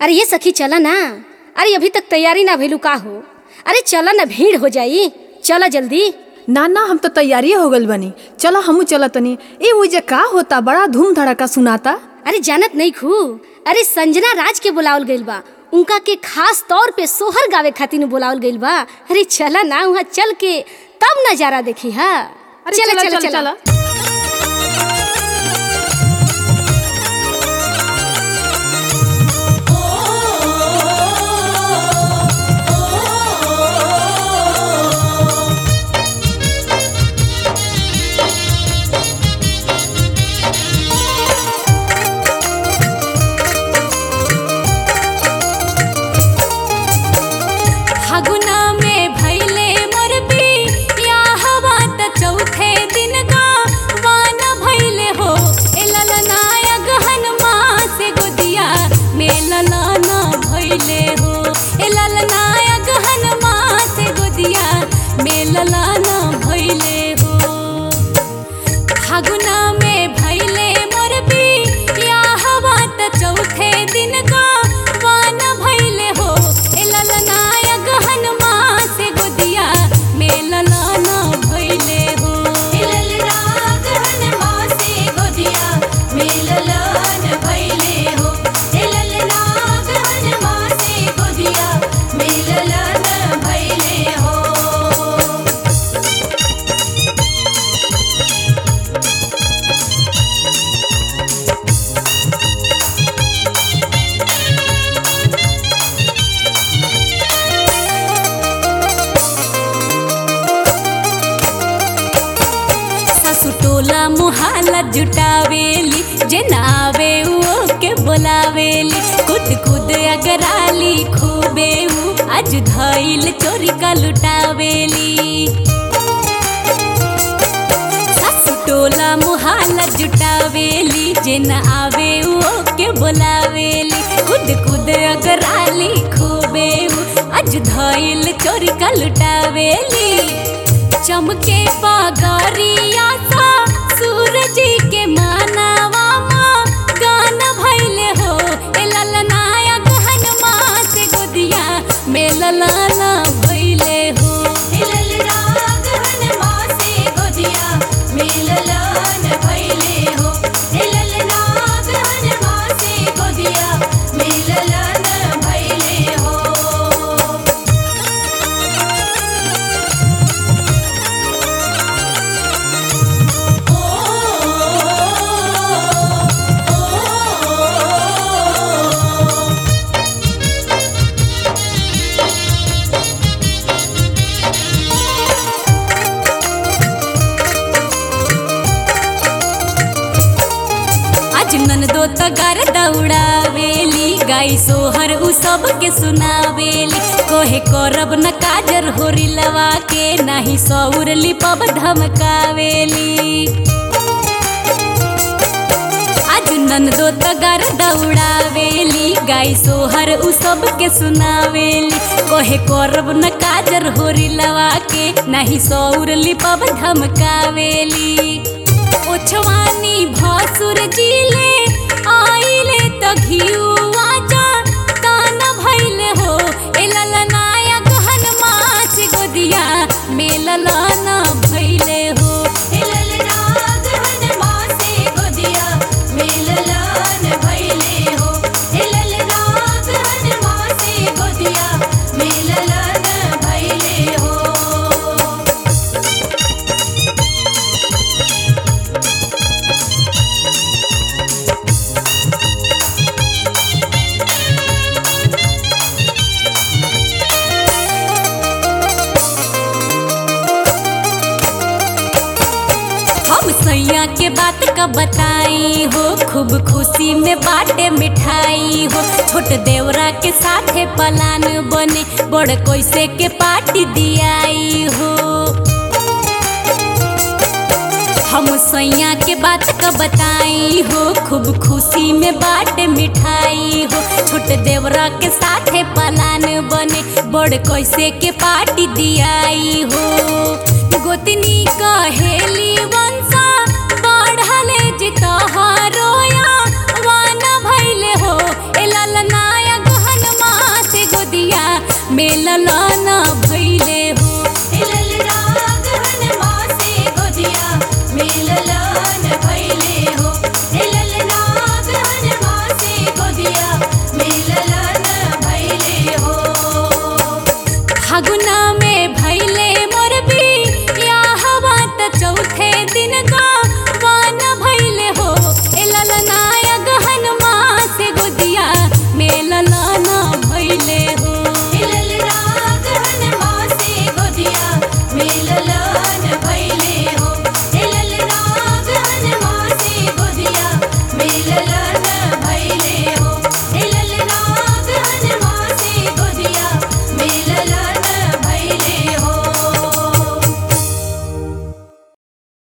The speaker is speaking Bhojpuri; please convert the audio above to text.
अरे ये सखी चला ना अरे अभी तक तैयारी ना भइलू का हो अरे चला ना भीड़ हो जाई चला जल्दी ना ना हम तो तैयारी हो गइल बनी चलो हमू चल तनी ए उजे का होता बड़ा धूम धड़का सुनाता अरे जानत नहीं खू अरे संजना राज के बुलावल गइल बा उनका के खास तौर पे सोहर गावे खातिर बुलावल गइल बा अरे चला ना वहाँ चल के तब नजारा देखी हा अरे चला चला चला फागुना में भैले मोर या हवा त चौथे दिन का वाना भैले हो ए ललनाया गहन से गोदिया में ललाना भैले हो ए ललनाया गहन से गोदिया में ललाना भैले हो फागुना में भैले मोर या हवा त चौथे दिन का वाना भैले हो ए ललनाया गहन से गोदिया में ललाना भैले हो ए ललना गहन से गोदिया में ललान भैले हो ए ललना गहन से गोदिया में ललान भैले हो सासु टोला मुहाला जुटावेली जे नावे वो के बोलावेली खुद खुद अगराली खूबे ऊ आज धइल चोरी का लुटावेली सासु टोला मुहाला जुटावेली जे न आवे वो के बोलावेली खुद खुद अगराली खूबे ऊ आज धइल चोरी का लुटावेली चमके पगरिया सा सूरज के मानवा माँ गान भैले हो ए ललनाया गहन माँ से गोदिया में ललाना भैले हो ए ललना गहन माँ से गोदिया में ललान भैले हो ए ललना गहन माँ से गोदिया में ललान भैले हो आज ननदो तगार दौड़ावेली गाई सोहर उ सब के सुनावेली कोहे करब न काजर होरी लवा के नाही सौर लिपब धमकावेली आज ननदो तगार दौड़ावेली गाई सोहर उ सब के सुनावेली कोहे करब न काजर होरी लवा के नाही सौर लिपब धमकावेली ओछवानी भासुर जिले आइले त घिउआ जा तान भइले हो ए ललनाया गहन माछ गोदिया में ललाना भइले हो ए ललना गहन माछ गोदिया में ललान भइले हो ए ललना गहन माछ गोदिया में ललान भइले हो हम सैया के बात का बताई हो खूब खुशी में बाटे मिठाई हो छोट देवरा के साथे पलान बने बड़ कैसे के पार्टी दियाई हो हम सैया के बात का बताई हो खूब खुशी में बाटे मिठाई हो छोट देवरा के साथे पलान बने बड़ कैसे के पार्टी दियाई हो गोतनी कहेली वा